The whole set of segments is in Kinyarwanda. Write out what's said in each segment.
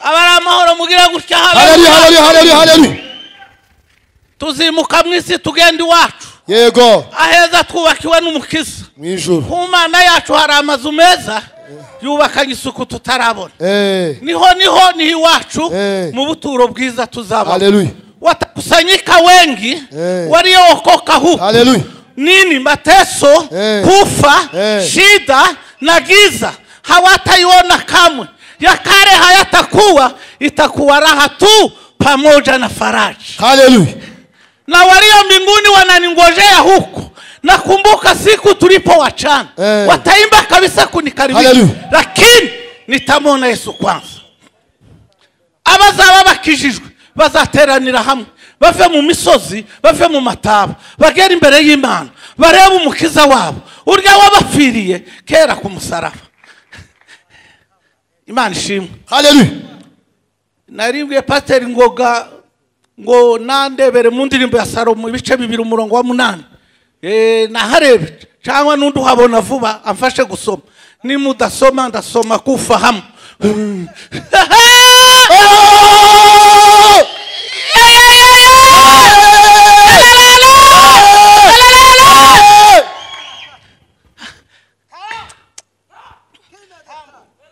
abari amahoro mugira gutya habe haleluya haleluya haleluya haleluya tuzimuka mu isi tugenda iwacu yego aheza twubakiwe n'umukiza mu ijuru ku mana yacu hari amazu meza yubakanye isuku tutarabona Eh, niho niho ni iwacu Eh. mu buturo bwiza tuzabona haleluya watakusanyika wengi Eh. waliookoka huku haleluya nini mateso Eh. kufa Eh. shida na giza hawataiona kamwe ya kale hayatakuwa itakuwa raha tu pamoja na faraja haleluya na walio mbinguni wananingojea huku nakumbuka siku tulipowachana Eh. wataimba kabisa kunikaribia Hallelujah. lakini nitamwona yesu kwanza abazaba bakijijwe bazateranira hamwe bave mu misozi bave mu mataba bagere imbere y'imana barebe umukiza wabo urya wabapfiriye kera ku musaraba imana ishimwe haleluya naribwiye pasiteri ngoga ngo nandebere mu ndirimbo ya salomo ibice bibiri umurongo wa munani Eh, naharebe cyangwa n'undi uhabona vuba amfashe gusoma nimudasoma ndasoma kufa hamwe Ah!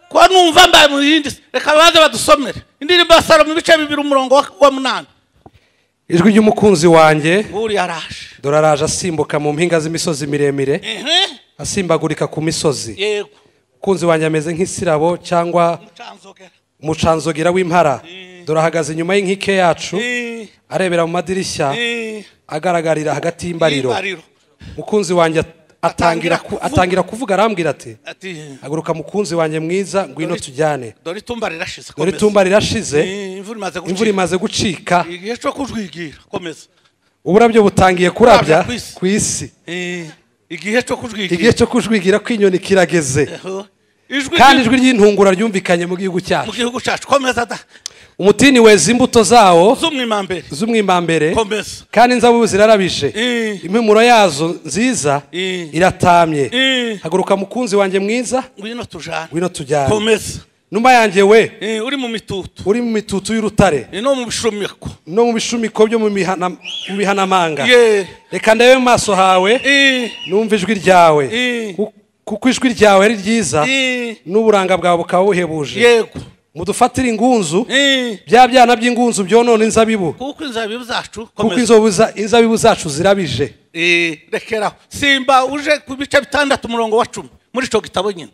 ko numva mbaye mu yindi si. reka baze badusomere indirimbo ya salomo ibice bibiri umurongo wa- wa munani ijwi ry'umukunzi wanjye buriya araje dore araje asimbuka mu mpinga z'imisozi miremire Ehe, asimbagurika ku misozi yego umukunzi wanjye ameze nk'isirabo cyangwa mucanzogera umucanzogera w'impara dore ahagaze inyuma y'inkike yacu arebera mu madirishya Eh, agaragarira hagati y'imbariro imbariro. umukunzi wanjye at- atangira ku- atangira kuvuga arambwira ati ati haguruka mukunzi wanjye mwiza ngwino tujyane dore itumba rirashize dore komeza. itumba rirashize Eh, imvura imaze imvura gucika imaze gucika igihe cyo kujwigira komeza uburabyo butangiye kurabya Kurabya ku isi. ku isi Eh, igihe cyo igihe kujwigira cyo kujwigira kw'inyoni kirageze Eho. ijwi kandi ijwi ry'intungura ryumvikanye mu gihugu mu cyacu gihugu cyacu komeza da umutini weza imbuto zawo z'umwimambere z'umwimambare komeza kandi inzabibu zirarabije Eh. impumuro yazo nziza Eh. iratamye Eh. haguruka mukunzi wanjye mwiza ngwino tujane ngwino tujyane komeza numa yanjye we Eh, uri mu mitutu uri mu mitutu y'urutare Eh, no mu bishumiko no mu bishumiko byo mu mihana- mu bihanamanga ye reka ndebe mu maso hawe Eh, numva ijwi ryawe Eh. Ku- kuko ijwi ryawe ari ryiza eh, n'uburanga bwawe bukaba buhebuje yego mudufatire ingunzu Eh, bya byana by'ingunzu byonona inzabibu kuko inzabibu zacu kuko komeza inzobu za- inzabibu zacu zirabije Eh, rekeraho simba uje ku bice bitandatu umurongo wa cumi muri icyo gitabo nyine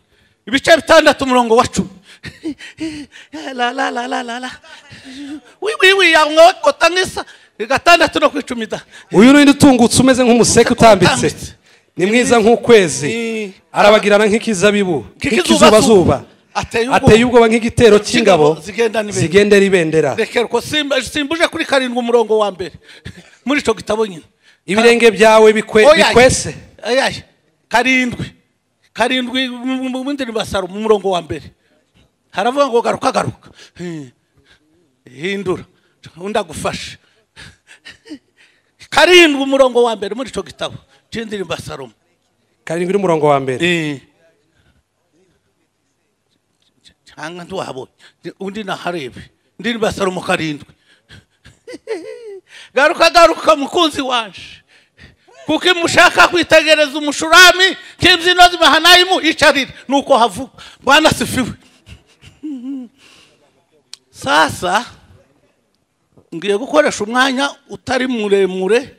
ibice bitandatu umurongo wa cumi la la la la la la wi wi wi ya mwokota nk'isa gatandatu no ku icumi da uyu ni undi utungutse umeze nk'umuseke utambitse Utambitse. ni mwiza nk'ukwezi Eh. arabagirana nk'ikizabibu Nk'ikizubazuba. nk'ikizubazuba Ateye ubwoba. ateye ubwoba nk'igitero cy'ingabo zigendana ibendera. zigendera ibendera rekera ko simba simba uje kuri karindwi umurongo wa mbere muri icyo gitabo nyine ibirenge byawe bikwe- Oya. bikwese ayaye karindwi karindwi mu- mu bindi basaro mu murongo wa mbere haravuga ngo garuka garuka Hmm. hindura undi agufashe karindwi umurongo wa mbere muri icyo gitabo cy'indirimbo salomo karindwi n'umurongo wa mbere cyangwa ntiwabonye undi naharebe indirimbo salomo karindwi garuka garuka mukunzi wanje kuko imushaka kwitegereza umushurami k'imbyino z'imahanayimu icarira nuko havuga bwana sifiwe sasa ngiye gukoresha umwanya utari muremure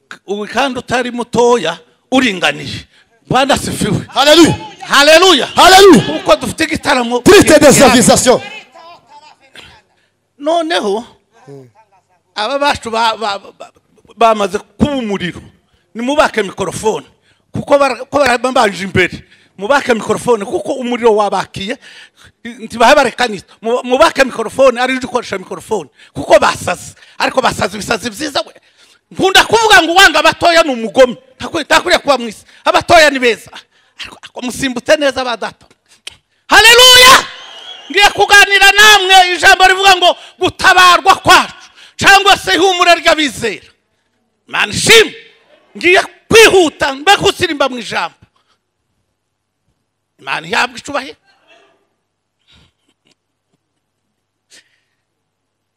k- u- kandi utari mutoya uringaniye bwana sifiwe haleluya haleluya haleluya kuko dufite igitaramo triste de civilisation noneho aba bacu ba- ba- ba- bamaze kuba umuriro nimubake mikorofone kuko bara- ko barabambanje imbere mubake mikorofone kuko umuriro wabakiye ntibahe barekaniza Mu- mubake mikorofone ariyo uje ukoresha mikorofone kuko basaze ariko basaze ibisazi byiza we nkunda kuvuga ngo uwanga abatoya ni umugome ntakwiye ntakwiriye kuba mu isi abatoya ni beza ariko ariko musimbutse neza ba data haleluya ngiye kuganira namwe ijambo rivuga ngo gutabarwa kwacu cyangwa se ihumura ry'abizera mani shimwe ngiye kwihuta mbe gusirimba mu ijambo imana ihabwa icubahiro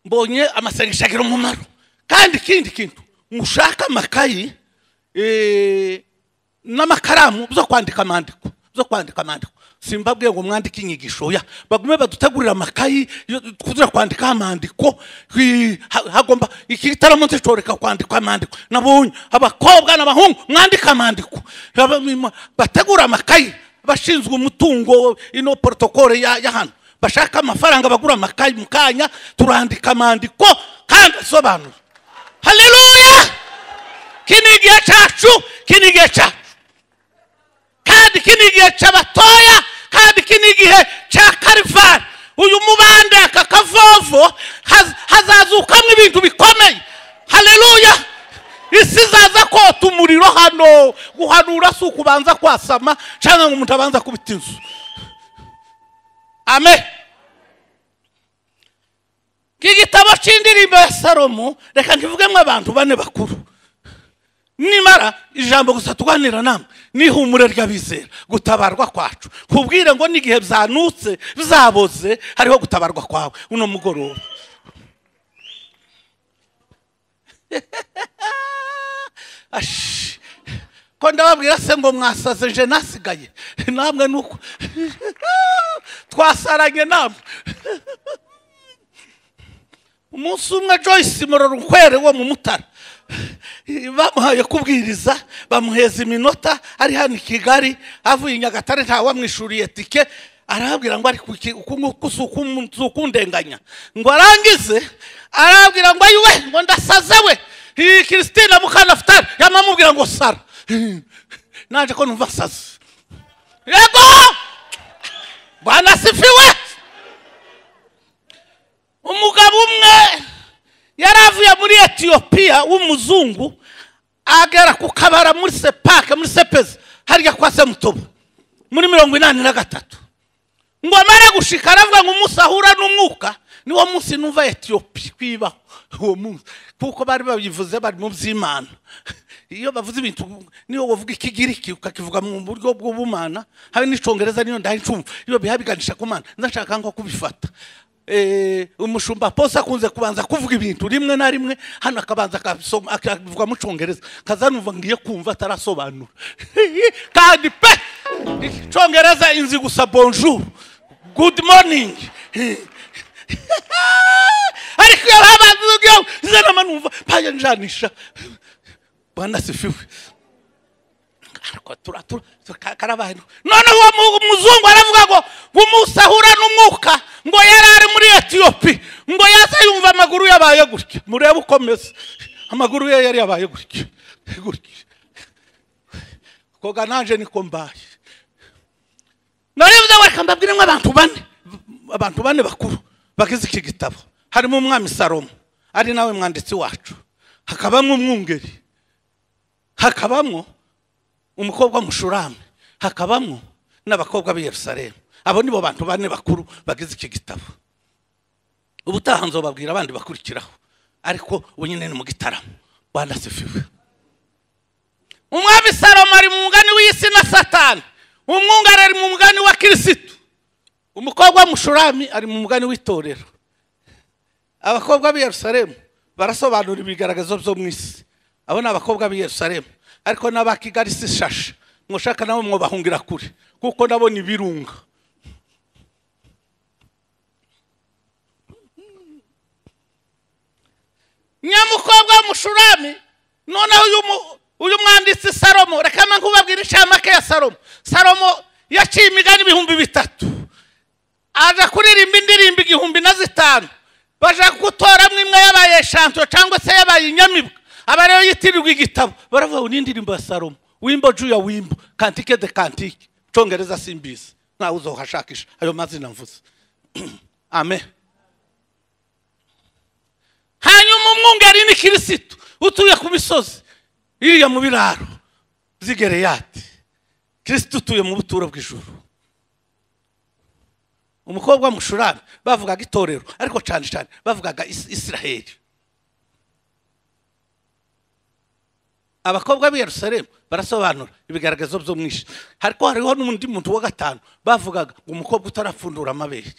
mbonye amasengesho agira umumaro kandi ikindi kintu mushaka amakayi eh, n'amakaramu byo kwandika amandiko byo kwandika amandiko simbabwiye ngo mwandike inyigisho oya bagume badutegurira amakayi yo- kuza kwandikaho amandiko hi- ha- hagomba iki gitaramo nzicoreka kwandika amandiko nabonye abakobwa n'abahungu mwandika amandiko Aba- mima- bategura amakayi bashinzwe umutungo ino porotokole ya ya hano bashaka amafaranga bagura amakayi mu kanya turandika amandiko kandi asobanura haleluya kino ni igihe cyacu kino ni igihe cyacu kandi iki ni igihe cy'abatoya kandi iki ni igihe cya karivari uyu mubande aka kavovo haz- hazazukamo ibintu bikomeye haleluya isi izaza kota umuriro hano guhanura si ukubanza kwasama cyangwa ngo umuntu abanza kubita inzu amen iki gitabo cy'indirimbo ya salomo reka nkivugemo abantu bane bakuru nimara ijambo gusa tuganira namwe n'ihumure ry'abizera gutabarwa kwacu kubwire ngo n'igihe byanutse bizaboze hariho gutabarwa kwawe uno mugoroba Ashi. ko ndababwira se ngo mwasaze nje nasigaye namwe nuko twasaranye namwe umunsi umwe joyce murorunkwere wo mu mutara bamuhaye kubwiriza bamuheza iminota ari hano i kigali avuye i nyagatare ntawamwishyuriye tike arababwira ngo ari ku ki- ku- ku- si ukum- si ukundenganya ngo arangize arababwira ngo ayiwe ngo ndasaze we Iyi christine mukanafutari yamamubwira ngo sara naje ko numva asaze yego bwana sifiwe umugabo umwe yari avuye muri etiyopiya w'umuzungu agera ku kabara muri sepake muri sepezi harya kwa semutuba muri mirongo inani na gatatu ngo amare gushika aravuga ngo umunsi ahura n'umwuka niwo munsi numva etiyopiya kwibaho uwo munsi kuko bari babivuze bari mu by'imana iyo bavuze ibintu niyo wavuga ikigiriki ukakivuga mu buryo bw'ubumana habe n'icyongereza niyo ndahicumva iyo biha biganisha ku mana ndashaka nko kubifata Eh, umushumba pose akunze kubanza kuvuga ibintu rimwe na rimwe hano akabanza akabisoma- akabivuga mu cyongereza kazanumva ngiye kumva atarasobanura kandi pe icyongereza inzi gusa bonjour good morning ariko iyo babanza izanama numva mpaye njanisha bwana sifiwe ariko turatura karabaye none uwo mu- muzungu aravuga ngo umunsi ahura n'umwuka ngo yari ari muri etiyopi ngo yaze yumva amaguru yabaye gutya murebe uko ameze amaguru ye yari yabaye gutya gutya koga nanjye niko mbaye naribuze reka mbabwiremo abantu bane abantu bane bakuru bagize iki gitabo harimo umwami salomo ari nawe mwanditsi wacu hakabamo umwungeri hakabamo umukobwa mushurame hakabamo n'abakobwa b'i yerusalemu abo nibo bantu bane bakuru bagize iki gitabo ubutaha nzobabwira abandi bakurikiraho ariko ubu nyine ni mu gitaramo banasifiwe umwami salomo ari mu mugani w'isi na satani umwungari ari mu mugani wa kirisitu umukobwa w'umushurami ari mu mugani w'itorero abakobwa b'i yerusalemu barasobanura ibigaragazo byo mu isi abo ni abakobwa b'i yerusalemu ariko n'aba kigali si shashe mushaka nabo mwubahungira kure kuko nabo ni ibirunga nyamukobwa w'umushurami noneho uyu mu- uyu mwanditsi salomo reka mba nkubabwira inshamake ya salomo salomo yaciye imigani ibihumbi bitatu aja kuririmba indirimbo igihumbi na zitanu baja gutoramo imwe yabaye shanto cyangwa se yabaye inyamibwa aba rero yitirirwa igitabo baravuga ngo n'indirimbo ya salomo wimbo juu ya wimbo kantike de kantike congereza simbizi ntawe uzohashakisha ayo mazina mvuze amen hanyuma umwungeri ni kirisitu utuye ku misozi iriya mu biraro by'igereyati kirisitu utuye mu buturo bw'ijuru umukobwa w'umushurami bavugaga itorero ariko cyane cyane bavugaga Is- isiraheli abakobwa b'i yerusalemu barasobanura ibigaragazo by'umwishe ariko hariho n'undi muntu wa gatanu bavugaga ngo umukobwa utarapfundura amabere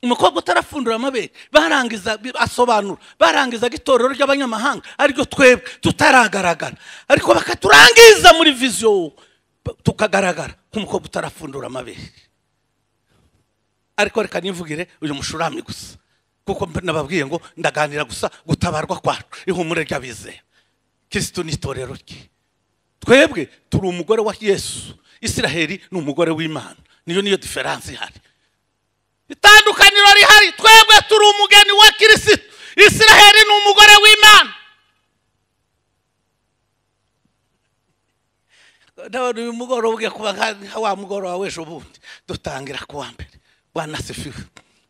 umukobwa utarapfundura amabere barangiza asobanura barangizaga itorero ry'abanyamahanga ariryo twebwe tutaragaragara ariko bakaturangiza muri viziyo ba- tukagaragara nk'umukobwa utarapfundura amabere ariko reka nivugire uyu mushurami gusa kuko mb- nababwiye ngo ndaganira gusa gutabarwa kwacu ihumure ry'abizera kirisitu ni itorero rye twebwe turi umugore wa yesu isiraheli ni umugore w'imana niyo niyo diferanse ihari itandukaniro rihari twebwe turi umugeni wa kirisitu isiraheli ni umugore w'imana ndabona uyu mugoroba ugiye kuba nka nka wa mugoroba w'ejo bundi dutangira ku wa mbere wanasifiwe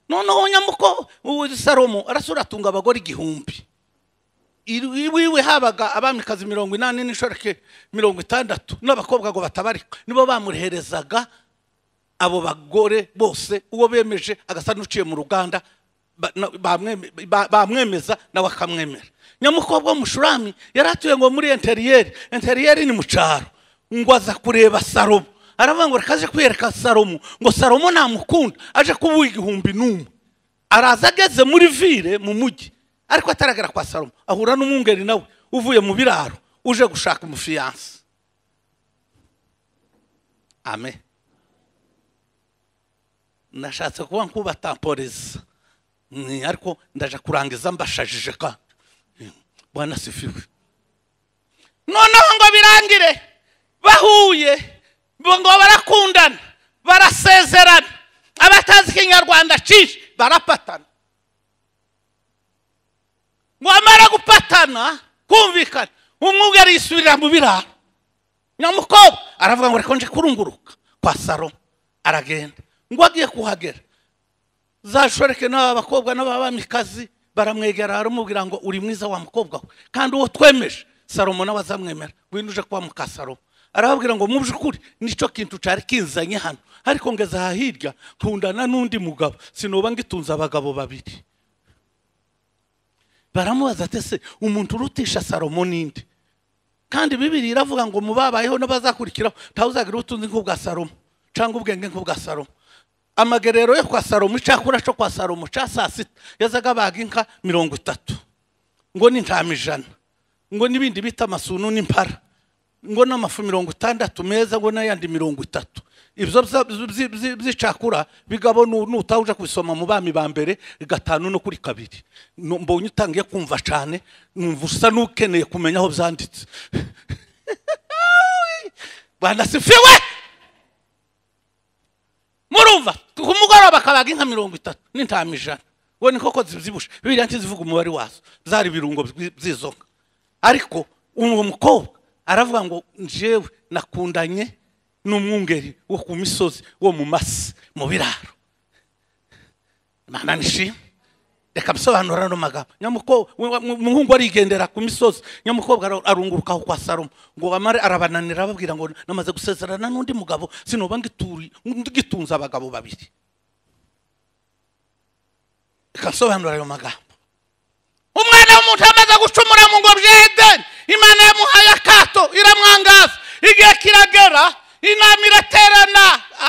noneho nyamuko ubu salomo arasura atunga abagore igihumbi Iri- iwiwe habaga abamikazi mirongo inani n'inshoreke mirongo itandatu n'abakobwa ngo batabarika nibo bamureherezaga abo bagore bose uwo bemeje agasa n'uciye mu ruganda ba- na- bamweme- ba- bamwemeza nawe akamwemera nyamukobwa w'umushurami yari atuye ngo muri interiyeri interiyeri ni mu cyaro ngo aza kureba salomo aravuga ngo reka aje kwiyereka salomo ngo salomo namukunda aje kubuha igihumbi n'umwe araza ageze muri vire mu mujyi ariko ataragera kwa salomo ahura n'umwungeri nawe uvuye mu biraro uje gushaka umufiyanse amen nashatse kuba nkubatamporeza Ni, ariko ndaje kurangiza mbashajije kandi Mm, bwana sifiwe noneho ngo birangire bahuye bo- ngo barakundana barasezerana abatazi ikinyarwanda cishe barapatana ngo amara gupatana kumvikana umwugari yisubirira mu biraro nyamukobwa aravuga ngo reka nje kurunguruka kwa saro aragenda ngo agiye kuhagera zashoreke n'aba bakobwa n'ababamikazi baramwegera baramubwira ngo uri mwiza wa mukobwa we kandi uwo twemeje salomo nawe azamwemera ngwino uje kuba muka salomo arababwira ngo mu by'ukuri nicyo kintu cyari kinzanye hano ariko ngeze aha hirya nkundana n'undi mugabo sinuba ngitunze abagabo babiri baramubaza ati se umuntu urutisha salomo n'indi kandi bibiri iravuga ngo mu babayeho n'abazakurikiraho ntawuzagira ubutunzi nk'ubwa salomo cyangwa ubwenge nk'ubwa salomo amagerero yo kwa salomo icyakura cyo kwa salomo cya saa sita yazaga abaga inka mirongo itatu ngo n'intama ijana ngo n'ibindi bita amasunu n'impara ngo n'amafu mirongo itandatu meza ngo n'ayandi mirongo itatu ibyo bza- bzi- bzi- by'icakura bigabo nu- nutaha uje kubisoma mu bami ba mbere gatanu no kuri kabiri Nu- mbonye utangiye kumva cyane numva usa n'ukeneye kumenya aho byanditse banasifiwe murumva ku mugoroba kabaga inka mirongo itatu n'intama ijana ngo ni koko zibyibushe biriya ntizivuga umubare wazo zari ibirungo bwi- by'izo nka ariko uwo mukobwa aravuga ngo njyewe nakundanye n'umwungeri wo ku misozi wo mu masi mu biraro mana nishimwe reka msobanura no magambo nyamukobwa umuhungu arigendera ku misozi nyamukobwa ara- arungurukaho kwa salomo ngo amare arabananira ababwira ngo namaze gusezerana n'undi mugabo sinoba ngituri- ngitunze abagabo babiri reka msobanura ayo magambo umwana w'umuntu amaze gucumura mu ngobyi ya edeni imana yamuhaye akato iramwangaza igihe kiragera inama iraterana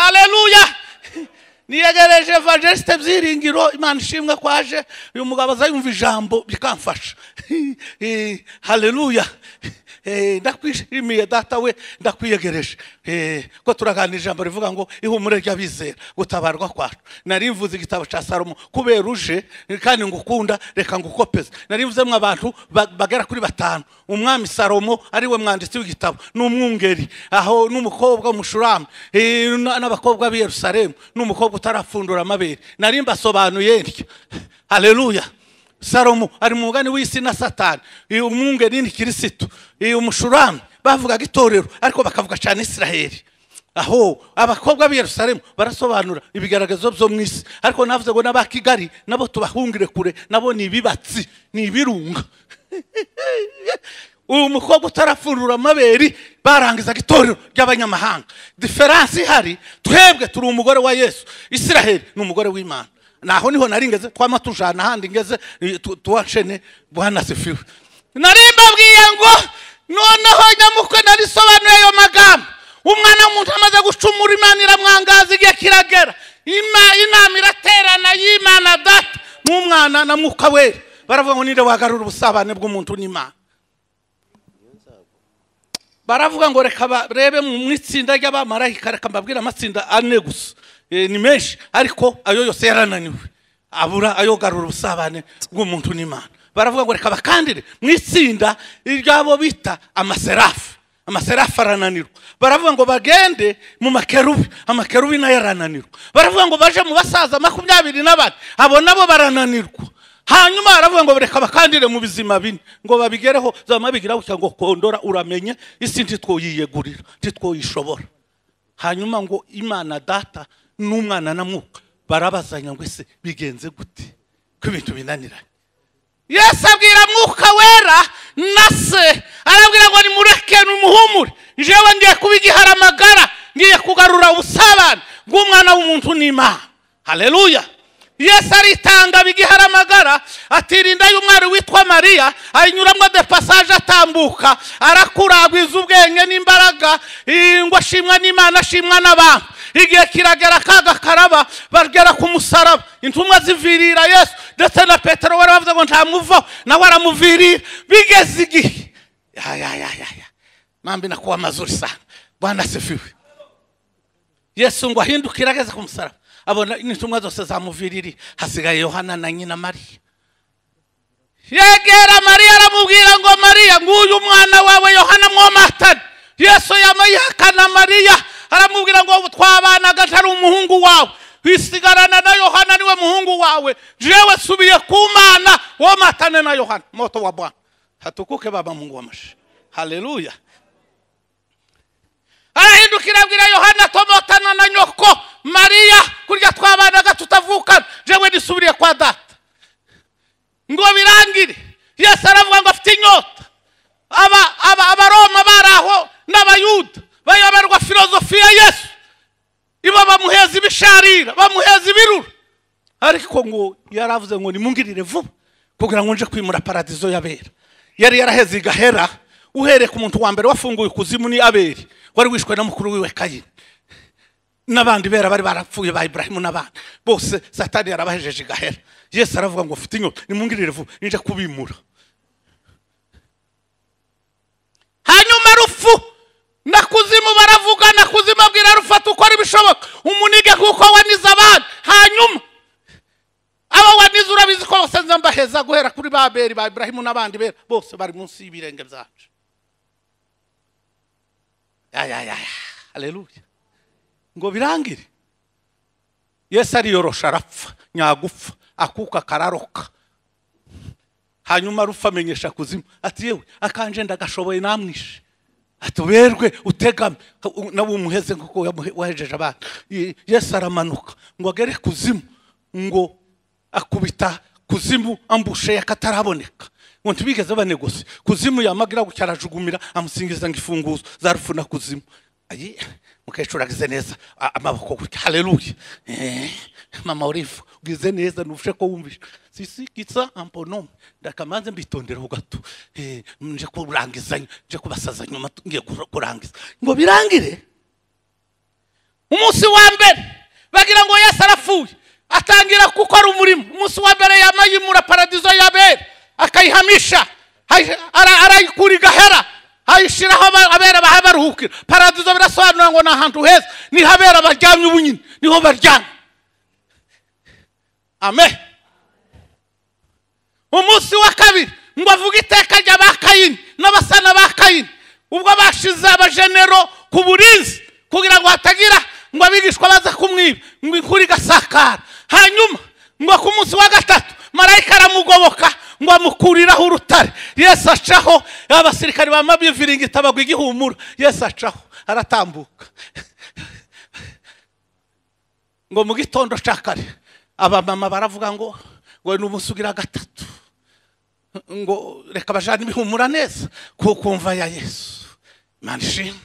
aleluya niyegereje evangeliste byiringiro imana ishimwe kwaje uyu mugabo aza yumva ijambo bikamfasha Eh, haleluya Eh, ndakwishimiye data we ndakwiyegereje Eh, ko turaganira ijambo rivuga ngo ihumure ry'abizera gutabarwa kwacu nari mvuze igitabo cya salomo kubera uje kandi ngukunda reka ngukopeze nari mvuzemo abantu ba- bagera kuri batanu umwami salomo ariwe mwanditsi w'igitabo n'umwungeri aho n'umukobwa w'umushurami eh, n- n'abakobwa b'i yerusalemu n'umukobwa utarapfundura amabere nari mbasobanuye ntya haleluya salomo ari mu mugani w'isi na satani uyu umwungeri ni kirisitu uyu mushurami bavugaga itorero ariko bakavuga cyane isiraheli aho abakobwa b'i yerusalemu barasobanura ibigaragazo byo mu isi ariko navuze ngo n'aba kigali nabo tubahungire kure nabo ni ibibatsi ni ibirunga uyu mukobwa utarafungura amabere barangizaga itorero ry'abanyamahanga diferanse ihari twebwe turi umugore wa yesu isiraheli ni umugore w'imana naho niho nari ngeze twama tujana ahandi ngeze eh, tu- tuwacene bwanasifiwe nari mbabwiye ngo noneho nyamukwe narisobanuye ayo magambo umwana w'umuntu amaze gucumura imana iramwangaza igihe kiragera Ima- inama iraterana y'imana data n'umwana na mwuka wera baravuga ngo ninde wagarura ubusabane bw'umuntu n'imana baravuga ngo reka barebe mu itsinda ry'abamarayika reka mbabwire amatsinda ane gusa Eh, ni menshi ariko ayo yose yarananiwe abura ayo garura ubusabane bw'umuntu n'imana baravuga ngo reka bakandire mu itsinda ry'abo bita amaserafu amaserafu arananirwa baravuga ngo bagende mu makerubi amakerubi nayo arananirwa baravuga ngo baje mu basaza makumyabiri na bane abo nabo barananirwa hanyuma baravuga ngo reka bakandire mu bizima bine ngo babigereho zama bigira gutya ngo kondora uramenye isi ntitwoyiyegurira ntitwoyishobora hanyuma ngo imana data n'umwana na mwuka barabazanya ngo ese bigenze gute ko ibintu binaniranye yesu abwira mwuka wera na se arabwira ngo nimureke numuhumure njyewe ngiye kuba igiharamagara ngiye kugarura ubusabane bw'umwana w'umuntu n'imana haleluya yesu aritanga aba igiharamagara atirinda y'umwari witwa mariya ayinyuramo de pasaje atambuka arakuragwiza ubwenge n'imbaraga eh, ngo ashimwa n'imana ashimwa n'abantu igihe kiragera kaga karaba bagera ku musaraba intumwa zivirira yesu ndetse na petero wari bavuze ngo ntamuvaho nawe aramuvirira bigeze igihe yayayayaya mambi nakuwa mazuri sana bwana asifiwe yesu ngo ahindukire ageze ku musaraba abona intumwa zose zamuviririye hasigaye yohana na nyina mariya yegera mariya aramubwira ngo mariya nguyu umwana wawe yohana mwomatane yesu yamayihakana mariya aramubwira ngo twabanaga ntari umuhungu wawe wisigarana na yohana niwe muhungu wawe jewe subiye ku mana womatane na yohana moto wa bwana hatukuke baba mungu w'amashe haleluya arahindukira abwira yohana tomotana na nyoko mariya kurya twabanaga tutavukana jewe nisubiriye kwa data ngo birangire yesu aravuga ngo afite inyota aba- aba- abaroma bari aho n'abayuda bayoberwa filozofi ya yesu ibo bamuheza ibisharira bamuheza ibirura ariko ngo yari avuze ngo nimungirire vuba kugira ngo nje kwimura paradizo y'abera yari yaraheze igahera uhereye ku muntu wa mbere wafunguye ikuzimu ni aberi wari wishwe na mukuru wiwe kayini n'abandi bera bari barapfuye ba iburahimu n'abandi bose satani yarabahejeje igahera yesu aravuga ngo mfite inyota nimungirire vuba ninja kubimura hanyuma rufu na kuzimu baravuga na kuzimu abwira rufata ukora ibishoboka umunige kuko wanize abandi hanyuma abo wanize urabizi ko bose nza mbaheza guhera kuri ba beri ba iburahimu n'abandi bera bose bari munsi y'ibirenge byacu yayayaya haleluya ngo birangire yesu ariyorosha arapfa nyagupfa akuka kararoka hanyuma rufa amenyesha kuzimu ati yewe akanje ndagashoboye namwishe ati werwe utegame u- nawe umuheze nk'uko yamuhe- wahejeje abana Ye- yesu aramanuka ngo agere kuzimu ngo akubita kuzimu ambushe yakataraboneka ngo ntibigeze banegose kuzimu yamagira gutya arajukumira amusingiza ngo ifunguzo za rufu na kuzimu ayi mukecuru agize neza a- amaboko gutya haleluya Eh, mama urifu ugize neza nufushe ko wumvishe sisi kitsa amponome ndakamanze mbitonderaho gato Eh, nje kurangiza nje kubasaza nyuma tu- ngiye kur- kurangiza ngo birangire umunsi wa mbere bagira ngo yesu arapfuye atangira gukora umurimo umunsi wa mbere yamayimura paradizo y'abera akayihamisha ayi- ara- arayikura igahera ayishyiraho aba- abera baha baruhukira paradizo birasobanura ngo ni ahantu heza niho abera baryamye ubunyine niho baryamye amen umunsi wa kabiri ngo avuge iteka rya ba kayini n'abasana ba kayini ubwo bashize abajenero ku burinzi kugira ngo hatagira ngo abigishwa baza kumwiba ngo inkuru igasakara hanyuma ngo ku munsi wa gatatu marayika aramugoboka ngo amukuriraho urutare yesu acaho abasirikari ba mabiviringita bagwa igihumura yesu acaho aratambuka ngo mu gitondo cya kare abamama baravuga ngo ngo ni umunsi ugira gatatu ngo reka bajyane ibihumura neza kuko mva ya yesu imana ishimwe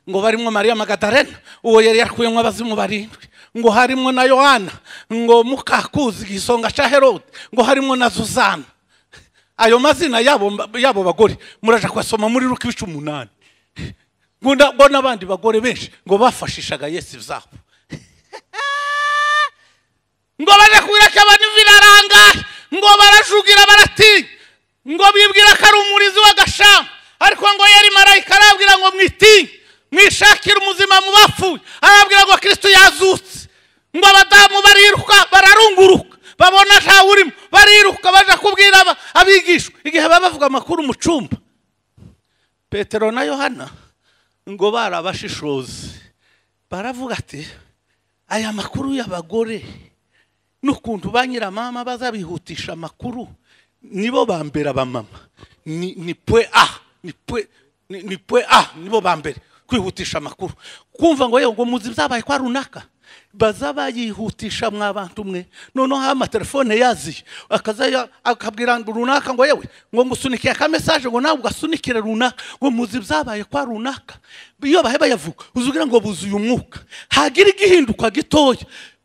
ngo barimo mariya magadarena uwo yari yakuyemo abazimu barindwi ngo harimo na yohana ngo mukakuzi igisonga cya herode ngo harimo na zuzana ayo mazina yabo yabo bagore muraje kuyasoma muri ruka ibice umunani ngo na- ngo n'abandi bagore benshi ngo bafashishaga yesu zabo ngo baje kubiraka abantu birarangaye ngo barajugira baratinya ngo bibwira ko ari umurizi w'agashamba ariko ngo yari marayika arabwira ngo mwitinye mwishakire umuzima mu bapfuye arabwira ngo kirisito yazutse ngo abadamu bariruka bararunguruka babona ntawe urimo bariruka baje kubwira aba- abigishwa igihe baba bavuga amakuru mu cyumba petero na yohana ngo barabashishozi baravuga ati aya makuru y'abagore n'ukuntu ba nyiramama bazabihutisha amakuru nibo ba mbere abamama ni ni pwe a ni pwe ni ni pwe a nibo ba mbere kwihutisha amakuru kumva ngo yewe ngo muzi byabaye kwa runaka baza bayihutisha mwa bantu mwe noneho amatelefone yaziye akaza ya- akabwira ngo runaka ngo yewe ngo ngusunikiye akamesaje ngo nawe ugasunikire runaka ngo muzi byabaye kwa runaka iyo bahe bayavuga uzugira ngo buzuye umwuka hagira igihinduka gitoya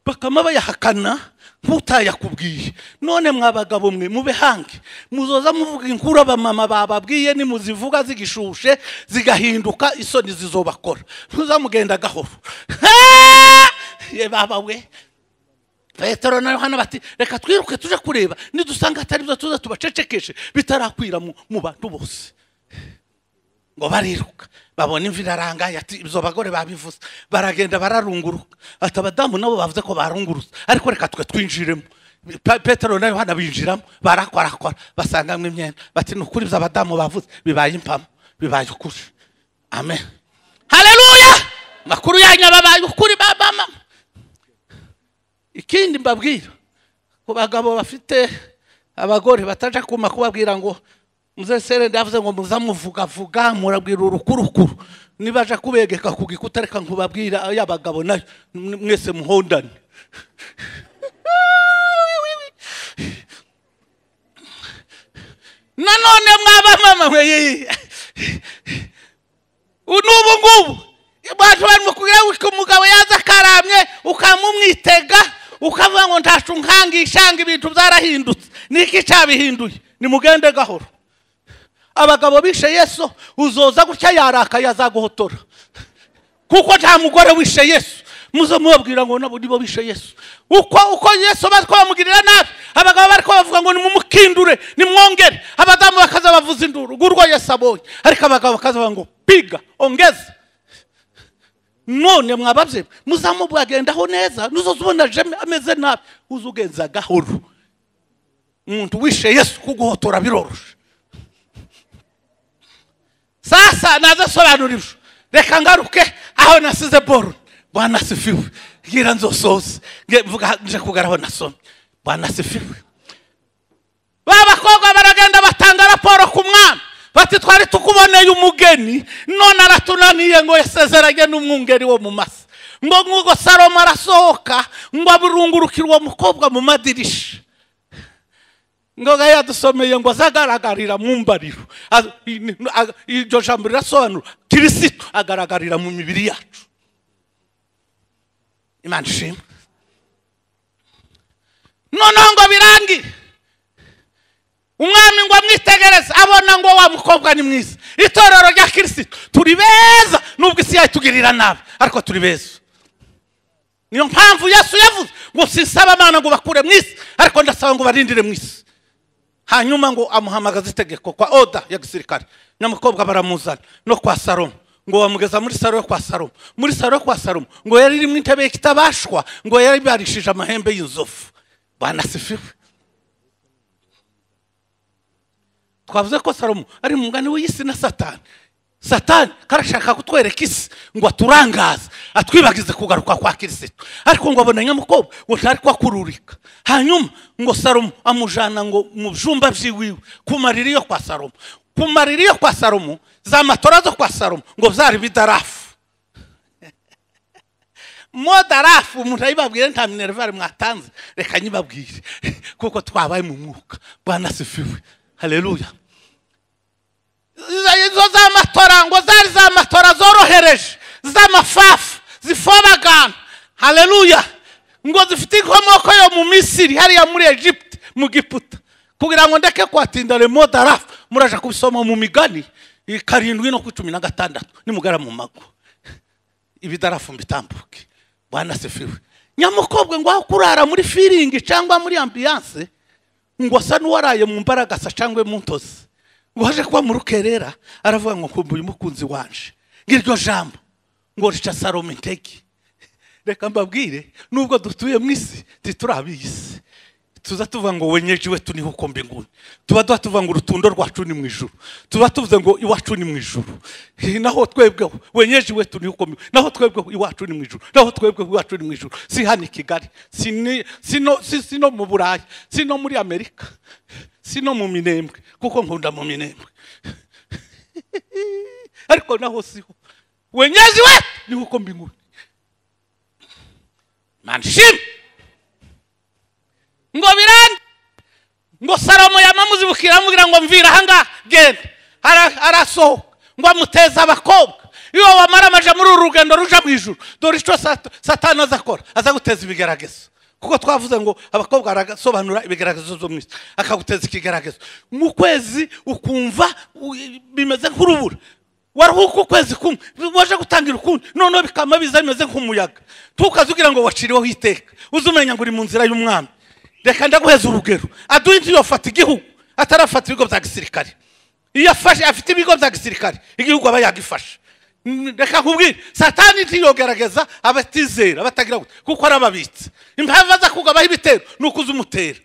bakama bayahakana nk'utayakubwiye none mwa bagabo mwe mube hange muzoza muvuga inkuru abamama bababwiye nimuzivuga zigishushe zigahinduka isoni zizobakora ntuzamugenda gahoro Ha! ye baba we petero na yohana bati reka twiruke tuje kureba nidusanga atari byo tuza tubacecekeshe bitarakwira mu mu bantu bose ngo bariruka babona imvi irarangaye ati izo bagore babivuze baragenda bararunguruka ati abadamu nabo bavuze ko barungurutse ariko reka twe twinjiremo Pa- petero na yohana binjiramo barakorakora basangamo imyenda bati ni ukuri ibyo abadamu bavuze bibaye impamo bibaye ukuri amen hareruya makuru yanyu babaye ukuri ba ba mama ikindi mbabwira ku bagabo bafite abagore bataje kuma kubabwira ngo muzesere ndavuze ngo muzamuvugavuga murabwira urukurukuru niba aje kubegeka ku gikuta reka nkubabwira y'abagabo nayo mwe- mwese muhondane nanone mwabamama mwe yiyi n'ubu ngubu abantu barimo kugira ngo umugabo yaza akaramye ukamumwitega ukavuga ngo ntashe unkangishanga ibintu byarahindutse niki cyabihinduye nimugende gahoro abagabo bishe yesu uzoza gutya yarakaye azaguhotora kuko nta mugore wishe yesu muzo mubabwira ngo nabo nibo bishe yesu uko uko yesu bari ko bamugirira nabi abagabo bari ko bavuga ngo nimumukindure nimwongere abadamu bakaza bavuza induru ngurwo yesu abonye ariko abagabo bakaza bavuga ngo piga ongeza none mwababye muzamubwagendaho neza nuzoza ubona jeme ameze nabi uza ugenza gahoro umuntu wishe yesu kuguhotora biroroshe sasa nazasobanurirwa reka ngaruke aho nasize boro bwana sifiwe gira nzosoze nge mvuga nje kugaraho nasomye bwana sifiwe ba bakobwa baragenda batanga raporo ku mwana bati twari tukuboneye umugeni none aratunaniye ngo yasezeranye n'umwungeri wo mu masa ngo nk'ubwo salomo arasohoka ngo aburungurukire uwo mukobwa mu madirisha ngo ga yadusomeye ngo azagaragarira mu mbariro Az- i- ni- a- iryo jambo rirasobanura kirisito agaragarira mu mibiri yacu imana ishimwe noneho ngo birangiye umwami ngo amwitegereze abona ngo wa mukobwa ni mwiza itorero rya kirisito turi beza nubwo isi yayitugirira nabi ariko turi beza niyo mpamvu yesu yavuze ngo sinsaba amana ngo bakure mu isi ariko ndasaba ngo barindire mu isi hanyuma ngo amuhamagaza itegeko kwa oda ya gisirikare nyamukobwa baramuzana no kwa salomo ngo bamugeza muri saro yo kwa salomo muri saro yo kwa salomo ngo yari irimo intebe y'ikitabashwa ngo yari barishije amahembe y'inzovu banasifiwe twavuze ko salomo ari umugani w'isi na satani satani karashaka kutwereka isi ngo aturangaze atwibagize kugaruka kwa kirisito ariko ngo abona nyamukobwa ngo ntari kwakururika hanyuma ngo salomo amujana ngo mu byumba by'iwiwe ku mariri yo kwa salomo ku mariri yo kwa salomo za matora zo kwa salomo ngo byari bidarafu modarafu umuntu ayibabwire nta minerivare mwatanze reka nyibabwire kuko twabaye mu mwuka bwana sifiwe haleluya izo- izo z'amatora ngo zari za matora zorohereje z'amafafu zifobagana haleluya ngo zifite inkomoko yo mu misiri hariya muri egiputa mu giputa kugira ngo ndeke kwatinda remo darafu muraja kubisoma mu migani i karindwi no kuri cumi na gatandatu nimugara mu mago ibidarafu mbitambuke bwana sefiwe nyamukobwa ngo aho kurara muri firingi cyangwa muri ambiyanse ngo asa n'uwaraye mu mbaragasa cyangwa mu ntozi ngo aje kuba mu rukerera aravuga ngo nkumbuye umukunzi wanje ngiryo jambo ngo rica salome intege reka mbabwire nubwo dutuye mu isi ntituri ab'isi tuza tuvuga ngo wenyeje iwe tuniho ukombe inguni tuba tuba tuvuga ngo urutundo rwacu ni mu ijuru tuba tuvuze ngo iwacu ni mu ijuru Eh, naho twebwe wenyeje iwe tuniho ukombe inguni naho twebwe iwacu ni mu ijuru naho twebwe iwacu ni mu ijuru si hano i kigali si ni- si no- si- si no mu burayi si no muri amerika si no mu minembwe kuko nkunda mu minembwe ariko naho siho wenyeje iwe niho ukombe inguni manshime ngo birande ngo salomo yamamuzibukira amubwira ngo mvira ahangaha genda Ara- arasohoka ngo amuteze abakobwa iyo wamara amaja muri uru rugendo ruja mu ijuru dore icyo sat- satani aza akora aza guteza ibigeragezo kuko twavuze ngo abakobwa barasobanura ibigeragezo byo mu isi akaguteza ikigeragezo mu kwezi ukumva u- bimeze nk'urubura waruhuka ukwezi kumwe waje gutangira ukundi noneho bikama biza bimeze nk'umuyaga tukaze ugira ngo waciriweho iteka uze umenya ngo uri mu nzira y'umwami reka ndaguheza urugero aduyinzi yofata igihugu atarafata ibigo bya gisirikare iyo afashe afite ibigo bya gisirikare igihugu aba yagifashe Mm, reka nkubwire satani ntiyogerageza abatizera batagira gute kuko arababitse impamvu aza kugabaho ibitero ni ukuza umutera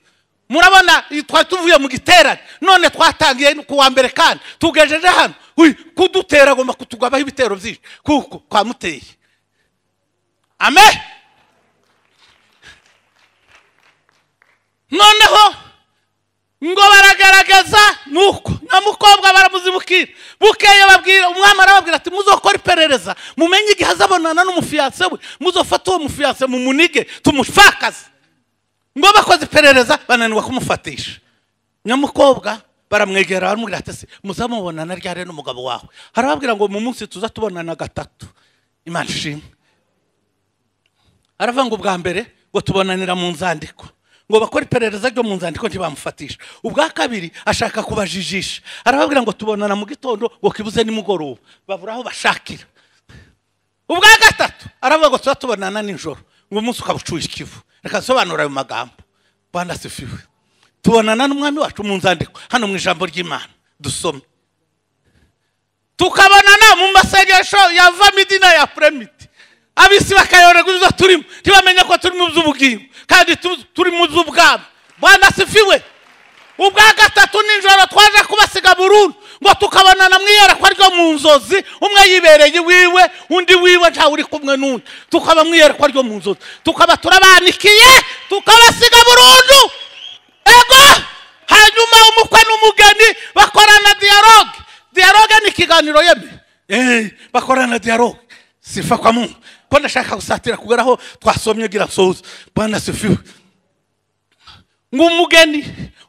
murabona i- twari tuvuye mu giterane none twatangiye ku wa mbere kandi tugejeje hano Ui, kudutera agomba kutugabaho ibitero byinshi kuko kwamuteye amen noneho ngo baragaragaza nuko nyamukobwa baramuzibukira bukeye babwira umwami arababwira ati muzokora iperereza mumenye igihe azabonana n'umufiyanse we muzofata uwo mufiyanse mumunige tumufakaze ngo bakoze iperereza bananirwa kumufatisha nyamukobwa baramwegera baramubwira ati se muzamubonana ryari n'umugabo wawe harababwira ngo mu munsi tuza tubonana gatatu imana ishimwe aravuga ngo ubwa mbere ngo tubonanira mu nzandiko ngo bakore iperereza ryo mu nzandiko ntibamufatisha ubwa kabiri ashaka kubajijisha arababwira ngo tubonana mu gitondo ngo kibuze nimugoroba babura aho bashakira ubwa gatatu aravuga ngo tuba tubonana nijoro ngo umunsi ukaba ucuye ikivu reka nsobanura ayo magambo bwana sifiwe tubonana n'umwami wacu mu nzandiko hano mu ijambo ry'imana dusome tukabonana mu masengesho ya vamidi n'aya puremidi abisi bakayoberwa ibyo turimo ntibamenye ko turi mu by'ubugingo kandi tu- turi mu by'ubwami bwana sifiwe ubwa gatatu nijoro twaje kubasiga burundu ngo tukabonana mu iyerekwa ryo mu nzozi umwe yibereye iwiwe undi wiwe ntawe uri kumwe n'undi tukaba mu iyerekwa ryo mu nzozi tukaba turabanikiye tukabasiga burundu ego hanyuma umukwe n'umugeni bakorana dialogue dialogue ni ikiganiro yeme Eh, bakorana dialogue sifa kwa mungu ko ndashaka gusatira kugeraho twasomye gira soza bwana sifiwe ngo umugeni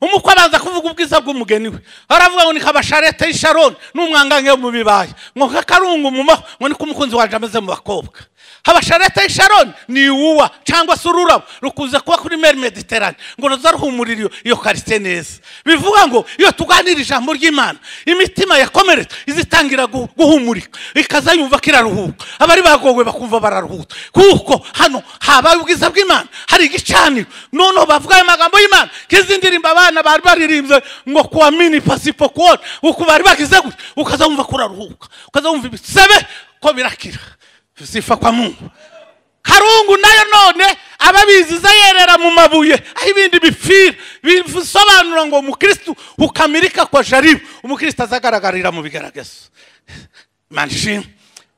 umukwe abanza kuvuga ubwiza bw'umugeni we aravuga ngo ni nka basharete y'isharoni n'umwangange mu bibaya ngo nka karungu mu maho ngo niko umukunzi waje ameze mu bakobwa habasharete y'isharoni ni iwuwa cyangwa se ururabo rukunze kuba kuri meri mediterane ngo ruza ruhumurira iyo- iyo karisite neza bivuga ngo iyo tuganira ijambo ry'imana imitima yakomeretse izitangira gu- guhumurika ikaza yumva ko iraruhuka abari bagowe bakumva bararuhuka kuko hano habaye ubwiza bw'imana hari igicaniro noneho bavuga ayo magambo y'imana nk'izi ndirimbo abana bari baririmbye ngo kuwa mini pasipo kuona uku bari bagize gutya ukaza wumva ko uraruhuka ukaza wumva ibisebe ko birakira sifa kwa mungu karungu nayo none ababiziza yerera mu mabuye aho ibindi bipfira bisobanura ngo umukristu ukamirika kwa jaribu umukristu azagaragarira mu bigaragazo manshimwe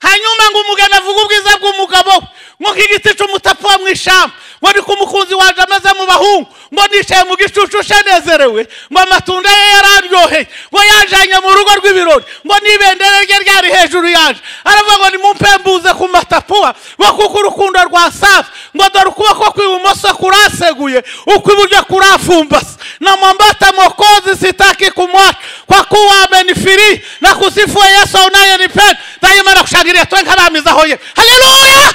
hanyuma ngo umugeni avuge ubwiza bw'umugabo we, ngo nk'igiti cy'umutapfa wo mu ishyamba ngo ni ko umukunzi waje ameze mu bahungu ngo nicaye mu gicucu nezerewe ngo amatunda ye yararyoheye ngo yanjanye mu rugo rw'ibirori ngo n'ibendera rye ryari hejuru yanje aravuga ngo nimumpembuze ku matapuwa ngo kuko urukundo rwa safi ngo dore ukuboko kw'ibumoso kuraseguye ukw'iburyo kurafumbase na mwambata mokozi sitaki kumwacha kwa kuwa amenifiri na kusifu yesu unayenipenda daima na kushangilia twenkaramizaho ye haleluya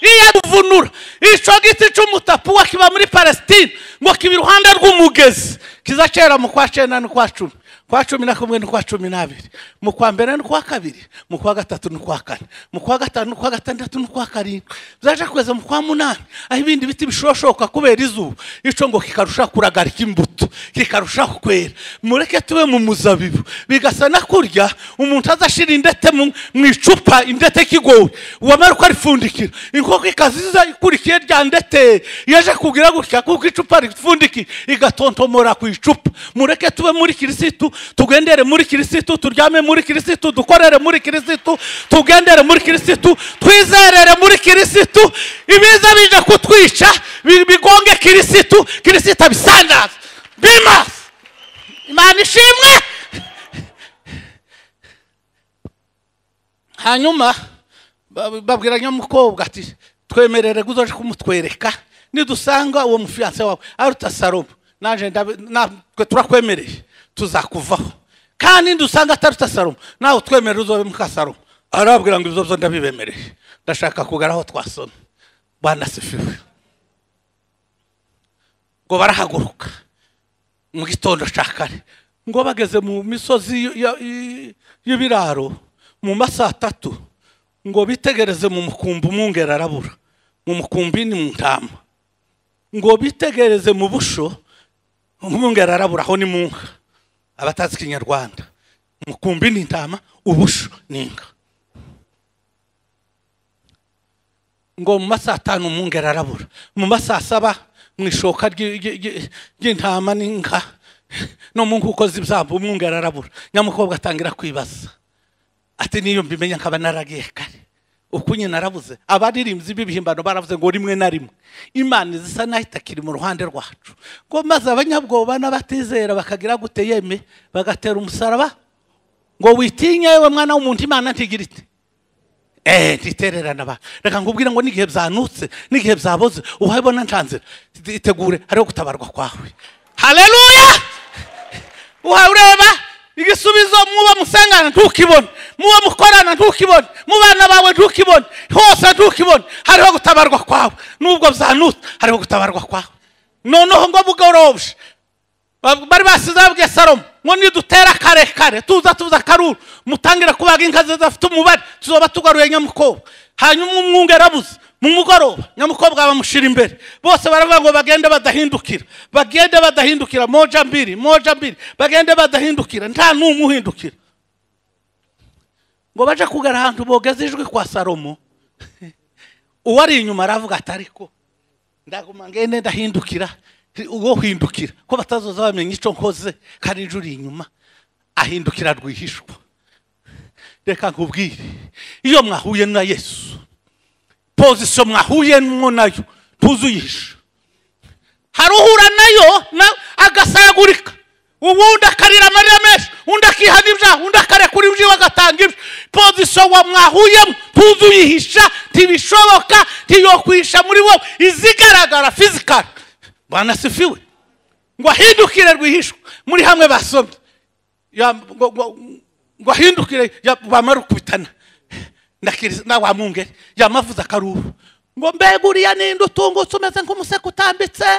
iyaduvunura icyo giti cy'umutapuwa kiba muri palesitine ngo kiba iruhande rw'umugezi kiza kera mu kwa cyenda n'ukwa cumi kwa cumi na kumwe n'ukwa cumi n'abiri mu kwa mbere n'ukwa kabiri mu kwa gatatu n'ukwa kane mu kwa gatanu n'ukwa gatandatu n'ukwa karindwi byaje kugeza mu kwa munani aho ibindi biti bishoshoka kubera izuba icyo ngo kikarushaho kuragarika imbuto kikarushaho kwera mureke tube mu muzabibu bigasa na kurya umuntu azashira indete mu mu icupa indete kigowe wamara uko arifundikira inkoko ikaziza ikurikiye rya ndete yaje kugira gutya kuko icupa ripfundikiye igatontomora ku icupa mureke tube muri kirisitu tugendere muri kirisitu turyame muri kirisitu dukorere muri kirisitu tugendere muri kirisitu twizerere muri kirisitu ibiza bije kutwica bi- bigonge kirisitu kirisitu abisandaza bimasa imana ishimwe hanyuma bab- babwira nyamukobwa ati twemerere uzaje kumutwereka nidusanga uwo mufiyanse wawe aruta salomo naje ndabe- natwe turakwemereye tuzakuvaho kandi dusanga ataruta salomo nawe utwemerere uzobe muka salomo arababwira ngo ibyo byo ndabibemereye ndashaka kugara aho twasoma banasifiwe ngo barahaguruka mu gitondo cya kare ngo bageze mu misozi y- y- y'ibiraro mu masaha atatu ngo bitegereze mu mukumbi umwungeri arabura mu mukumbi ni mu ntama ngo bitegereze mu busho umwungeri arabura aho ni mu nka abatazi ikinyarwanda umukumbi ni intama ubusho ni inka ngo mu masaha atanu umwungeri arabura mu masaha saba mu ishoka ry'i- ry'i- ry'i- ry'intama n'inka no mu nkuko z'ibyambu umwungeri arabura nyamukobwa atangira kwibaza ati niyo mbimenya nkaba naragiye kare uko nyine arabuze abaririmbyi b'ibihimbano baravuze ngo rimwe na rimwe imana zisa naho itakiri mu ruhande rwacu ngo maze abanyabwoba n'abatizera bakagira gute yeme bagatera umusaraba ngo witinya yewe mwana w'umuntu imana ntigira iti eee ntitererane abantu reka nkubwire ngo n'igihe byanutse n'igihe byaboze uhabona ncanzira itegure hariho gutabarwa kwawe haleluya ureba igisubizo muba musengana ntukibone muba mukorana ntukibone mu bana bawe ntukibone hose ntukibone hariho gutabarwa kwawe nubwo byanutse hariho gutabarwa kwawe noneho ngo bugorobye Ba- bari basize babwiye salomo ngo nidutera kare kare tuza tuza karuru mutangire kubaga inka ze zafite umubare tuzoba tugaruye nyamukobwa hanyuma umwungu yarabuze mu mugoroba nyamukobwa bamushyira imbere bose baravuga ngo bagende badahindukira bagende badahindukira moja mbiri moja mbiri bagende badahindukira nta n'umwe uhindukira ngo baje kugara ahantu bogeze ijwi kwa salomo uwari inyuma aravuga ati ariko ndaguma ngende ndahindukira uwo hindukira ko batazoza bamenya icyo nkoze kandi injura inyuma ahindukira rwihishwa reka nkubwire iyo mwahuye na yesu pozisiyo mwahuyemo nayo ntuzuyihisha hari uhura nayo na- agasayagurika ubundi akarira amarira menshi undi akihana ibyaha undi akarekura ibyiwe agatanga ibyo pozisiyo wa mwahuyemo ntuzuyihisha ntibishoboka ntiyokwihisha muri wowe izigaragara fizikari banasifiwe ngo ahindukire rwihishwa muri hamwe basomye Ya- ngo- ngo- ngo ahindukire ya- bamara ukubitana ndakiriza nawe wamwungere yamavuze akaruhu ngo mbega uriya ninde utungutse umeze nk'umuseke utambitse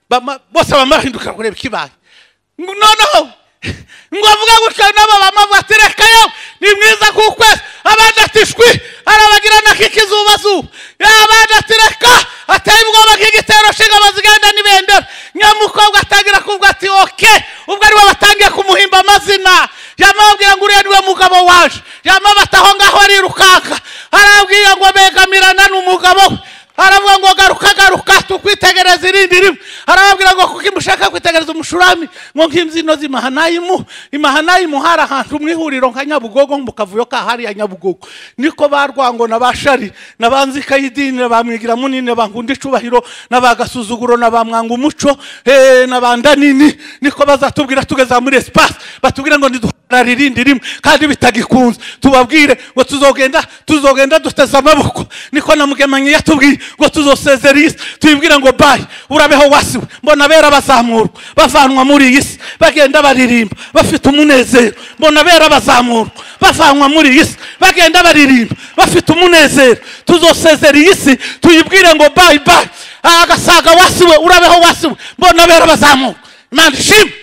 Bama- bose bamahindukira kureba ikibaye Ngo noneho ngo avuga gutya nabo bamavuga ati reka yewe ni mwiza ku kwezi abandi ati shwi arabagirana k'ikizubazuba abandi ati reka ateye ubwoba nk'igitero nshinga bazigenda n'ibendera nyamukobwa atangira kuvuga ati oke ubwo ariwe batangiye kumuhimba amazina yamabwira ngo uriya niwe mugabo waje yamabata aho ngaho arirukanka arabwira ngo begamirana n'umugabo we aravuga ngo garuka garuka tukwitegereza irindi rimwe arababwira kugira ngo kuko mushaka kwitegereza umushurami ngo nk'imbyino z'imahanayimu imahanayimu hari ahantu mu ihuriro nka nyabugogo mukavuyo ka hariya nyabugogo niko ba rwango na ba shari na ba nzikayidini ba mwigira munini ba nkunda icubahiro na ba gasuzuguro na ba mwanga umuco eh, na ba ndanini niko bazatubwira tugeza muri espace batubwira ngo niduhagarare irindi rimwe kandi bitagikunze tubabwire ngo tuzogenda tuzogenda duteze amaboko niko na mugemanyi yatubwiye ngo tuzosezera iyi si tuyibwira ngo bayi urabeho wasiwe mbona bera bazamurwa bavanwa muri iyi si bagenda baririmba bafite umunezero mbona bera bazamurwa bavanwa muri iyi si bagenda baririmba bafite umunezero tuzosezera iyi si tuyibwire ngo bayi bayi agasaga wasiwe urabeho wasiwe mbona bera bazamurwa imana ishimwe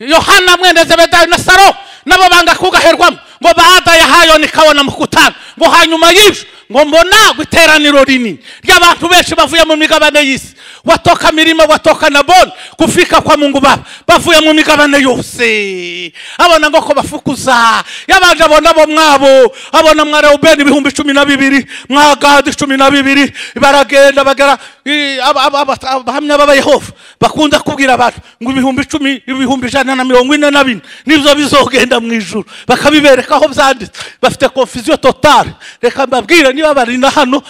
yohana mwene zebedayo na saro nabo banga kugaherwamo ngo baada yahayo nikabona mukutana ngo hanyuma y'ibyo ngo mbona iteraniro rinini ry'abantu benshi bavuye mu migabane y'isi watoka mirima watoka na boni kufika kwa mungu baba bavuye mu migabane yose abona ngo ko bafukuza yabanje abona bo mwabo abona mwa reubeni ibihumbi cumi na bibiri mwa gadi cumi na bibiri baragenda bagera i- aba- aba- aba- abahamya b'abayehova bakunda kubwira abantu ngo ibihumbi icumi ibihumbi ijana na mirongo ine na bine nibyo bizogenda mu ijuru bakabibereka aho byanditse bafite konfuziyo totale reka mbabwire niba bari na hano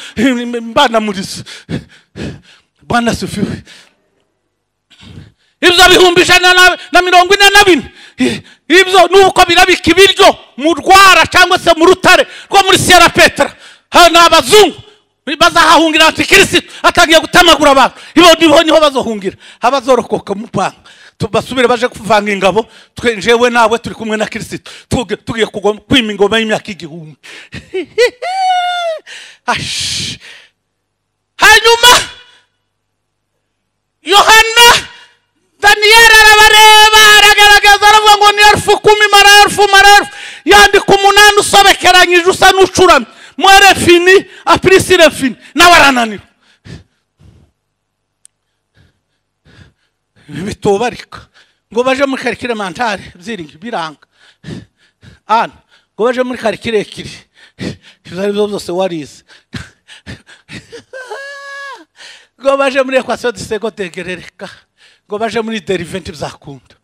mbanamuriza bwana sufiwe ibyo bihumbi ijana na- na mirongo ine na bine I- ibyo ni uko birabika ibiryo mu rwara cyangwa se mu rutare rwo muri siyera petera ni abazungu bazahahungira antikirisitu atangiye gutamagura abantu ibo niho niho bazohungira abazorokoka mu rwanga Tu- basubire baje kuvanga ingabo twe jewe nawe turi kumwe na kirisitu Tuge- tugiye kugwa- kwima ingoma y'imyaka igihumbi Ash. hanyuma yohana daniyeli arabareba aragaragaza aravuga ngo ni erufu kumi mara erufu mara erufu yandika umunani usobekeranyije usa n'ucuramye mwerefini apurisirefini nawe arananirwa bitubarika ngo baje muri karikire mantare byiringi biranga ana ngo baje muri karikire kiri ibyo ari byo byose warize ngo baje muri ekwasiyo disego degerereka ngo baje muri deriventi bizakunda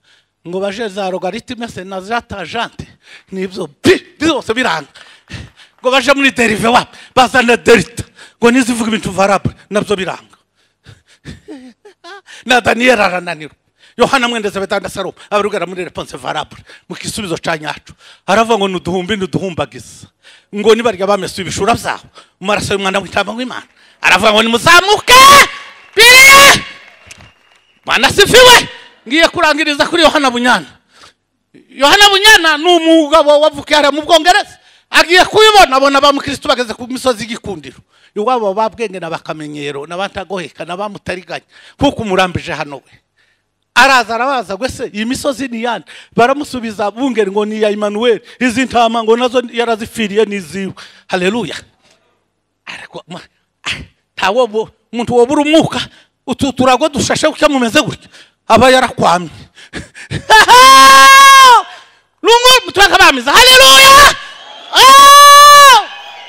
ngo baje za logaritime se na za tajante nibyo bi byose biranga ngo baje muri derive wapi bazana derita ngo nizivuga ibintu varabure nabyo biranga na daniyeli arananirwa yohana mwendeze betanda saro abarugara muri reponse varabure mu gisubizo ca nyacu aravuga ngo nuduhumbi nuduhumbagiza ngo nibarya bamesuye ibishura byabo mu maraso y'umwana w'intama w'imana aravuga ngo nimuzamuke biri mwana sifiwe ngiye kurangiriza kuri yohana bunyana yohana bunyana ni umugabo wavukiye hariya mu bwongereza agiye kubibona abona ba mukristo bageze ku misozi y'igikundiro iwabo babwenge n'abakamenyero n'abatagoheka n'abamutariganya kuko umurambije hano we araza arabaza gwese iyi misozi ni iyande baramusubiza bungeri ngo ni iya imanuweli izi ntama ngo nazo yarazipfiriye n'iziwe haleluya ariko ma- ah, ntawo bo- umuntu wobura umwuka utu turago dushashe gutya mumeze gutya aba yarakwamye lungu mutubakabamiza haleluya Oh!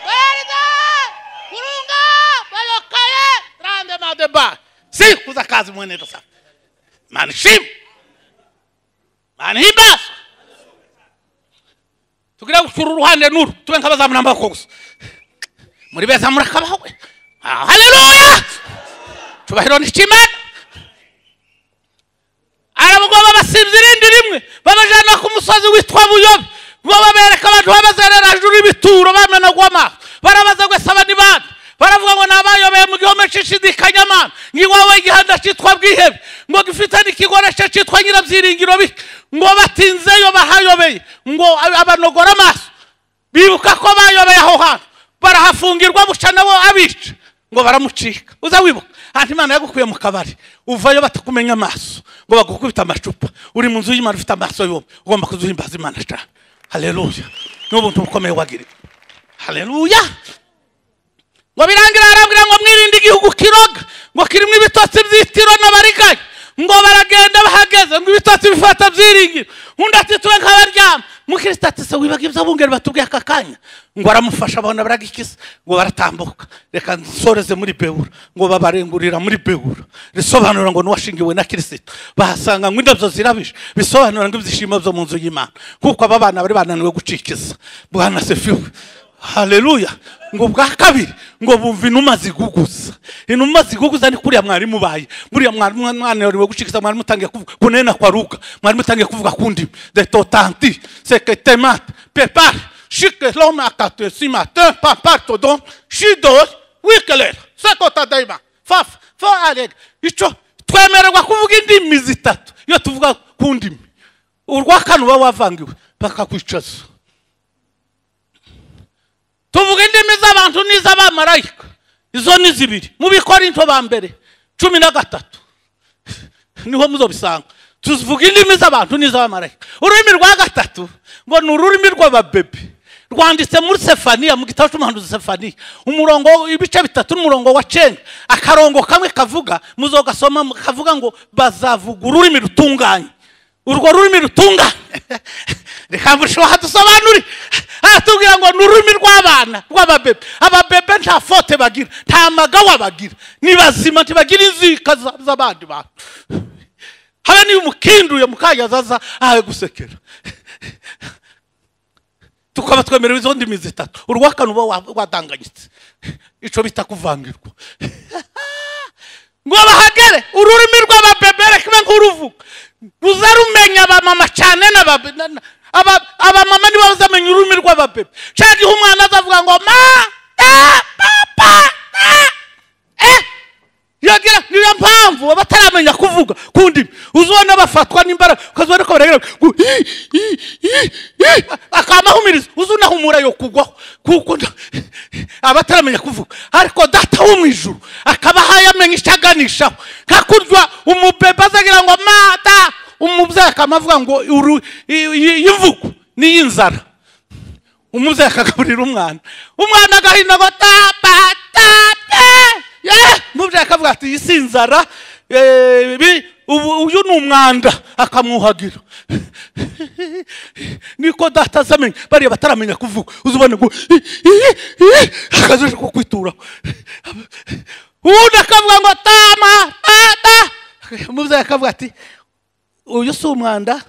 Werida! Kurunga! Balokaye! Grande madeba! si kuza kazi mwenendo sana manishima manihimbaza tugira gucura uruhande n'uru tube nk'abazamu n'amaboko gusa muri beza murakabaho we Ah, haleluya cubahiro n'ikimana arabugoba basibye irindi rimwe babajana ku musozi witwa buyobe bo babereka abantu babazererajuru ibituro bamenagwa amaso barabaza gwese aba ni bande baravuga ngo nabayobeye mu gihome cishidikanyamana ngiwawe igihanda citwa bwihebe ngo gifite n'ikigorece citwa nyirabyiringiro bike ngo batinzeyo bahayobeye ngo abanogora amaso bibuka ko bayobeye aho hantu barahafungirwa buca nabo abica ngo baramucika uza wibuka ahantu imana yagukuye mu kabari uvayo batakumenya amaso ngo bagukubita amacupa uri mu nzu y'imana ufite amaso yombi ugomba kuzuhimbaza imana cyane haleluya ni ubuntu bukomeye wagiriwe haleluya ngo birangira arabwira ngo mwirinde igihugu kiroga ngo kirimo ibitotsi by'itiro n'abariganya ngo baragenda bahageze ngo ibitotsi bifata byiringira undi ati tube nk'abaryama mukristo ati se wibaga ibyo bungeri batubwiye aka kanya ngo aramufasha abona baragikisa ngo baratambuka reka nsoreze muri bewura ngo babarengurira muri bewura risobanura ngo n'uwashingiwe na kirisito bahasanga ngo indabyo zirabije bisobanura ngo ibyishimo byo mu nzu y'imana kuko aba bana bari bananiwe gucikiza bwana sefiwe haleluya ngo bwa kabiri ngo bumva inuma ziguguza inuma ziguguza ni kuriya mwarimu ubaye buriya mwarimu mwananiwe gucikiza mwarimu utangiye kuvuga kunena kwa ruga mwarimu utangiye kuvuga ku ndimi detotanti seketemate pepare Shike loma kate si matin papar todon shidos wikelera sekota daima faf fa aleg ico twemererwa kuvuga indimi zitatu iyo tuvuga ku ndimi urwa kane uba wavangiwe bakakwicaza tuvuga indimi z'abantu n'iz'abamarayika izo ni zibiri mu bikorinto ba mbere cumi na gatatu niho muzobisanga tuvuga indimi z'abantu n'iz'abamarayika ururimi rwa gatatu ngo ni ururimi rw'ababebe rwanditse muri sefaniya mu gitabo cy'umuhanuzi sefaniya umurongo ibice bitatu n'umurongo wa cenda akarongo kamwe kavuga muzogasoma kavuga ngo bazavuga ururimi rutunganye urwo rurimi rutunganye reka murusheho hadusobanure aratubwira ngo ni ururimi rw'abana rw'ababebe ababebe nta fote bagira nta magawa bagira ni bazima ntibagira inzika za- z'abandi bantu haba niba umukinduye mukayazaza ahawe gusekera tukaba twemerewe izo ndimi zitatu urwa kane uba wa- wadanganyitse ico bita kuvangirwa ngo bahagere ururimi rw'ababebere kibe nk'uruvuga ruza rumenya abamama cyane n'aba- na- na- aba- abamama nibo bazamenya ururimi rw'ababebe cyangwa igihe umwana azavuga ngo ma da papa da eh yagira niyo mpamvu abataramenya kuvuga ku ndimi uzibona bafatwa n'imbaraga ukazibona ko baragira ngo "Hi, hi, hi, hi," akamahumiriza uzunahumura yo kugwaho kuko nta- abataramenya kuvuga ariko data wo mu ijuru akaba ahaye amenya icyo aganishaho nka kurya umubebe azagira ngo mata umubyeyi akamavuga ngo "Uru- i- i- iyi mvugo ni iy'inzara umubyeyi akagaburira umwana umwana agahina ngo tapa tapa yeee umubyeyi akavuga ati iyi si inzara eh, ibi- ubu- uyu ni umwanda akamwuhagira niko data azamenya bariya bataramenya kuvuga uzibone ngo "Ih, ih, ih," akazoje ko kwituraho uwundi akavuga ngo tama tata umubyeyi akavuga ati uyu si umwanda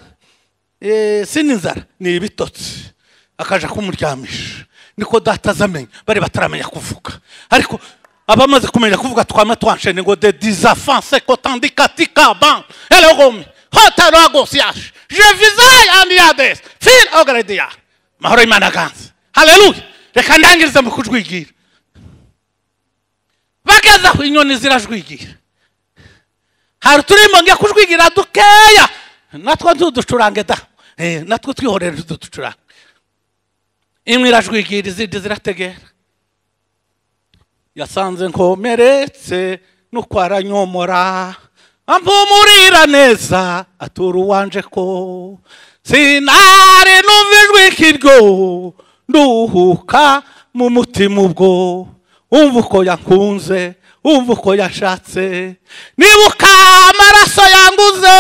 eh, si n'inzara ni ibitotsi akaja kumuryamisha niko data azamenya bari bataramenya kuvuga ariko abamaze kumenya kuvuga twama twanshene ngo de disafanse kotandikatika ban elogome hotaragosiyaje jeviza yandiyades fil ogarediya mahoro y'imana aganze haleluya reka ndangirize mu kujwigira bageze aho inyoni zirajwigira hari uturimbo ngiye kujwigira dukeya natwo ntuducurange da Eh, natwo twihorere ntuducurange imwe irajwigira izindi zirategera yasanze nkomeretse nuko aranyomora ampumurira neza atura uwanje ko sinari numva ijwi kiryo nduhuka mu mutima ubwo umva uko yakunze umva uko yashatse nibuka amaraso yanguze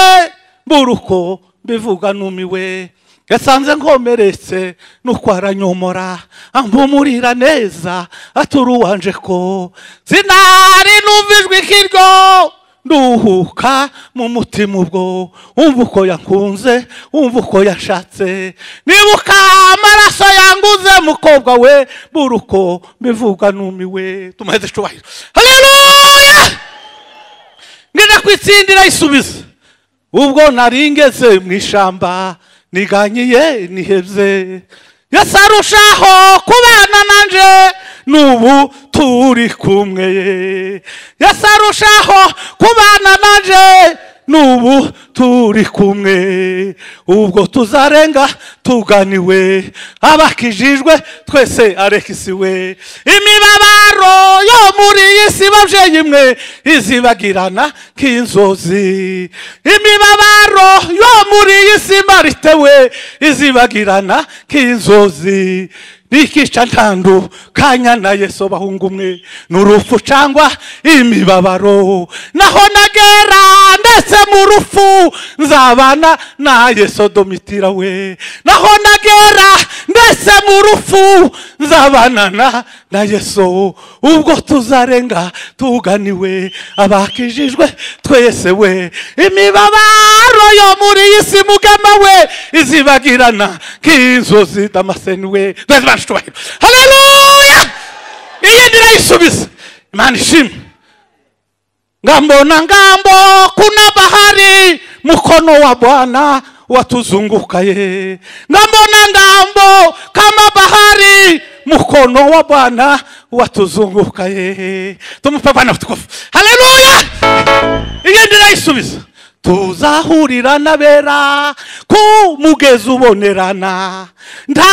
mbura uko mbivuga numiwe yasanze nkomeretse nuko aranyomora ampumurira neza atura uwanje ko sinari numva ijwi kiryo nduhuka mu mutima ubwo umva uko yankunze umva uko yashatse nibuka amaraso yanguze mukobwa we mbura uko mbivuga numiwe tumuheze icubahiro haleluya ngenda kwitsindira isubiza ubwo nari ngeze mu ishamba niganyiye nihebye yesu arushaho kubana nanje n'ubu turi kumwe yesu arushaho kubana nanje n'ubu turi kumwe ubwo tuzarenga tuganiwe abakijijwe twese arekisi we imibabaro yo muri iyi si babyeyi imwe izibagirana nk'inzozi imibabaro yo muri iyi si maritewe izibagirana nk'inzozi nikica ntandu kanya na yesu bahungu umwe ni urupfu cyangwa imibabaro naho nagera ndetse mu rufu nzabana na yesu domitira we naho nagera ndetse mu rufu nzabana na na yesu ubwo tuzarenga tuganiwe abakijijwe twese we imibabaro yo muri iyi si mugema we izibagirana nk'inzozi damaseni we twese bacu tubahiro haleluya iyi nirayisubiza imana ishimwe ngambona ngambo kuna bahari mkono wa bwana watuzungukaye ngambona ngambo kama bahari mkono wa bwana watuzungukaye tumupe bwana utukufu haleluya iyo ndirayisubiza tuzahurira n'abera ku mugezi ubonerana nta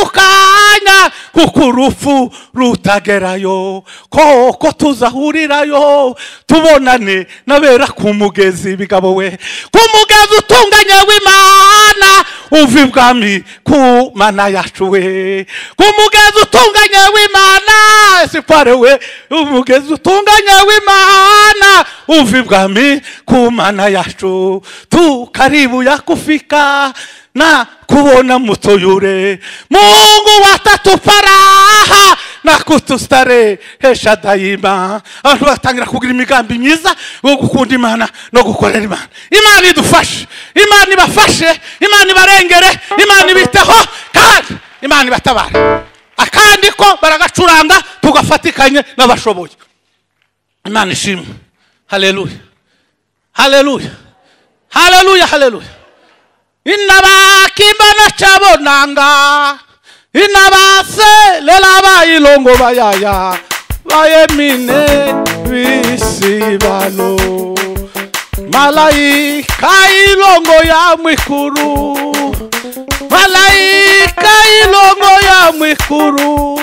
kizadutandukanya kuko urupfu rutagerayo koko tuzahurirayo tubonane n'abera ku mugezi bigabo we ku mugezi utunganye w'imana uva ibwami ku mana yacu we ku mugezi utunganye w'imana esipare we umugezi utunganye w'imana uva ibwami ku mana yacu tukaribu yakufika na kuona mutuyure mungu watatuparaha na kutustarehesha daima abantu batangira kugira imigambi myiza yo gukunda imana no gukorera imana imana idufashe imana ibafashe imana ibarengere imana ibiteho kandi imana ibatabara akandi ko baragacuranga tugafatikanye n'abashoboye imana ishimwe haleluya haleluya haleluya haleluya inabakimba chabonanga inabase lela bayilongo bayaya bayemine bisibalo malaika ilongo ya mwikuru malaika ilongo ya mwikuru